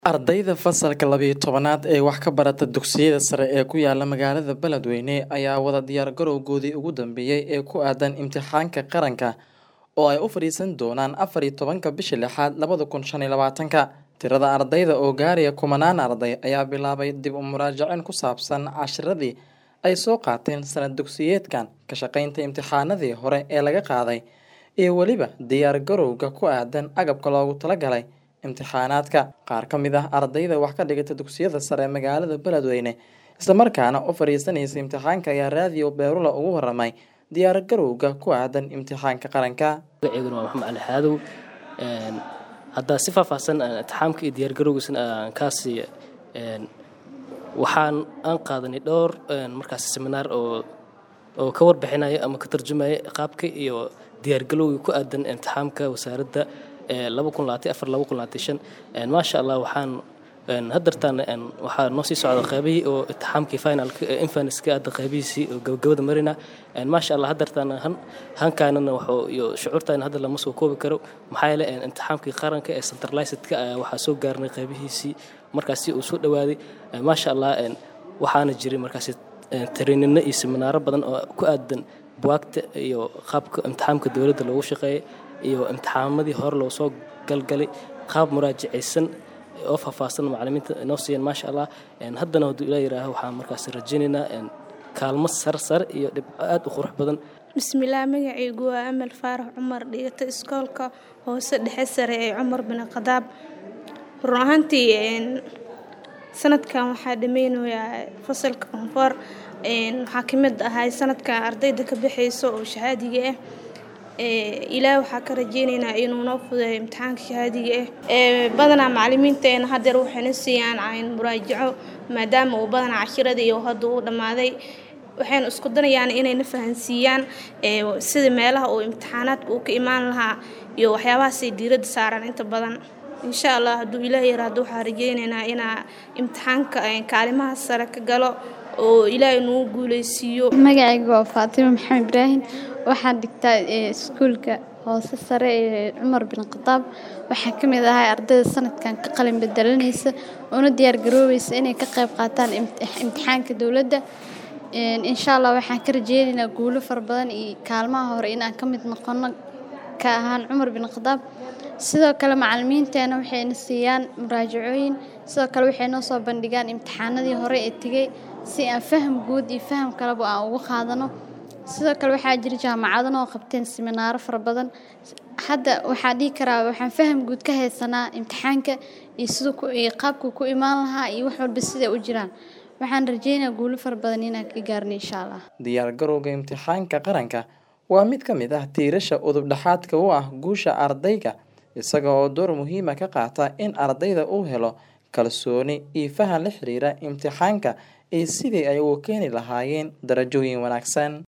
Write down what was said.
Ardayda fasalka labiyo tobnaad ee wax ka barata dugsiyada sare ee ku yaala magaalada Beledweyne ayaa wada diyaar garowgoodii ugu dambeeyay ee ku aadan imtixaanka qaranka oo ay u fariisan doonaan afar iyo tobanka bisha lixaad labada kun shan iyo labaatanka. Tirada ardayda oo gaaraya kumanaan arday ayaa bilaabay dib u muraajaceen ku saabsan casharradii ay soo qaateen sanad dugsiyeedkan, ka shaqaynta imtixaanadii hore ee laga qaaday, iyo weliba diyaar garowga ku aadan agabka loogu talagalay imtixaanaadka. Qaar ka mid ah ardayda wax ka dhigata dugsiyada sare ee magaalada Beledweyne isla markaana u fariisanaysa imtixaanka ayaa raadiyo Beerula uga warramay diyaar garowga ku aadan imtixaanka qaranka. magacaygu waa maxamed cali xaadow Een, haddaa si faahfaahsan aan imtixaamka iyo diyaargarowgiisana aan kaa siiya een, waxaan aan qaadanay dhowr een, markaas seminaar oo oo ka warbixinaya ama ka tarjumaya qaabka iyo diyaargalowga ku aadan imtixaamka wasaaradda ee laba kun labaatan afar laba kun labaatan shan Een, maasha allah waxaan een, haddartaan een, waxaa noo sii socda qaybihii oo imtixaamkii finalka ee infaneska hadda qaybihiisii oo gabagabada marina Een, maasha allah haddartaan han hankaanana wuxuu iyo shucuurtaana hadda lama soo koobi karo maxaa yeelay een, imtixaamkii qaranka ee centralizedka ayaa waxaa soo gaarnay qaybihiisii markaasi uu soo dhawaaday Een, maasha allah een, waxaana jiray markaasi een, tareenino iyo seminaaro badan oo ku aadan buwaagta iyo qaabka imtixaamka dowladda loogu shaqeeyay iyo imtixaamadii hore loo soo galgalay qaab muraajacaysan oo faahfaahsan macallimiinta inoo siiyeen maasha allah Een, haddana hadduu ilaa yiraaho waxaan markaasi rajaynaynaa een, kaalmo sare sare iyo dhibco aad u qurux badan bismillaah magacaygu waa amal faarax cumar dhigata iskoolka hoose dhexe sare ee cumar bin khadaab run ahaantii een, sanadkan waxaa dhameynayaa fasalka koonfur een, waxaa ka mid ahay sanadkan ardayda ka baxayso oo shahaadiga ah Ee, ilaah waxaa ka rajeyneynaa inuu noo fudeeyo imtixaanka shahaadiga ah Ee, badanaa macallimiinteena haddeer waxayna siiyaan cayn muraajaco maadaama uu badanaa cashiradii uu hadda uu dhammaaday waxayna isku danayaan inayna fahansiiyaan ee, sida meelaha uu imtixaanaadka uu ka imaan lahaa iyo waxyaabahaasay diiradda saaraan inta badan insha allah hadduu ilaah yaraado waxaa rajeyneynaa inaa imtixaanka een, kaalimaha sare ka galo oo ilaahay nagu guuleysiiyo magacaygu waa faatimo maxamed ibraahim waxaan dhigtaa ee, iskuulka hoose sare ee cumar bin khadaab waxaa ka mid ahay ardayda sanadkan ka qalin bedelanaysa una diyaar garoobeysa inay ka qayb qaataan imti- imtixaanka dowladda Een, insha allah waxaan ka rajeyneynaa guulo fara badan iyo kaalmaha hore inaan ka mid noqono ka ahaan cumar bin khadaab sidoo kale macallimiinteena waxayna siiyaan muraajacooyin sidoo kale waxay noo soo bandhigaan imtixaanadii hore ee tegay si aan faham guud iyo faham kaleba aan uga qaadano sidoo kale waxaa jira jaamacado noo qabteen siminaaro fara badan hadda waxaa dhihi karaa waxaan faham guud ka haysanaa imtixaanka iyo siduu ku iyo qaabkuu ku imaan lahaa iyo wax walba siday u jiraan waxaan rajeynayaa guulo fara badan inaan ka gaarno insha allah Diyaar garowga imtixaanka qaranka waa mid ka mid ah tiirasha udub dhexaadka u ah guusha ardayga isaga oo door muhiim ah ka qaata in ardayda uu helo kalsooni iyo fahan la xiriira imtixaanka iyo sidii ay ugu keeni lahaayeen darajooyin wanaagsan.